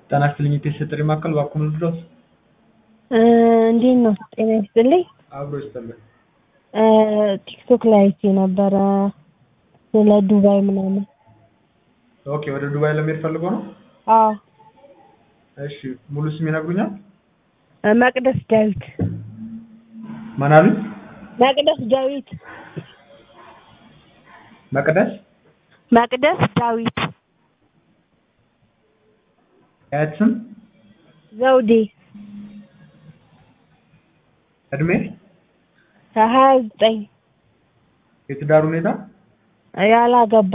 ጤና ይስጥልኝ የቴስት ጥሪ ማዕከል እባክዎ ምን ልርዳዎት? እንዴት ነው? ጤና ይስጥልኝ። አብሮ ይስጥልኝ። ቲክቶክ ላይ አይቼ ነበረ ስለ ዱባይ ምናምን። ኦኬ ወደ ዱባይ ለመሄድ ፈልገው ነው? አዎ እሺ ሙሉ ስም ይነግሩኛል? መቅደስ ዳዊት። ማን አሉኝ? መቅደስ ዳዊት። መቅደስ መቅደስ ዳዊት የአያት ስም ዘውዴ እድሜ ሀያ ዘጠኝ የትዳር ሁኔታ ያላገባ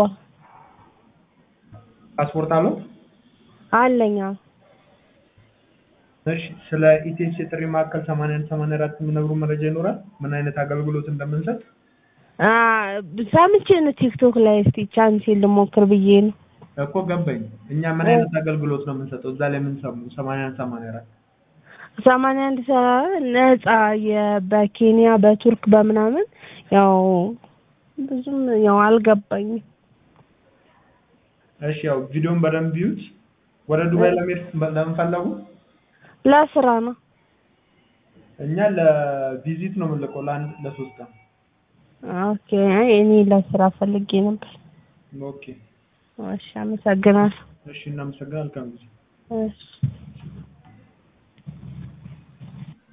ፓስፖርት አለው? አለኝ። አዎ። እሺ ስለ ኢቴስ የጥሪ ማዕከል 81 84 የሚነግሩ መረጃ ይኖራል? ምን አይነት አገልግሎት እንደምንሰጥ? አ ሰምቼ ነው ቲክቶክ ላይ እስቲ ቻንሴን ልሞክር ብዬ ነው። እኮ ገባኝ። እኛ ምን አይነት አገልግሎት ነው የምንሰጠው? እዛ ላይ ምን ሰሙ? 81 84 ሰማንያ አንድ ሰ ነፃ የ- በኬንያ በቱርክ በምናምን ያው ብዙም ያው አልገባኝም። እሺ ያው ቪዲዮን በደንብ ይዩት። ወደ ዱባይ ለመሄድ ለምን ፈለጉ? ለስራ ነው። እኛ ለቪዚት ነው የምንልከው ለአንድ ለሶስት ቀን። ኦኬ አይ እኔ ለስራ ፈልጌ ነበር። ኦኬ እሺ አመሰግናለሁ። እሺ እናመሰግናለን። መልካም ጊዜ። እሺ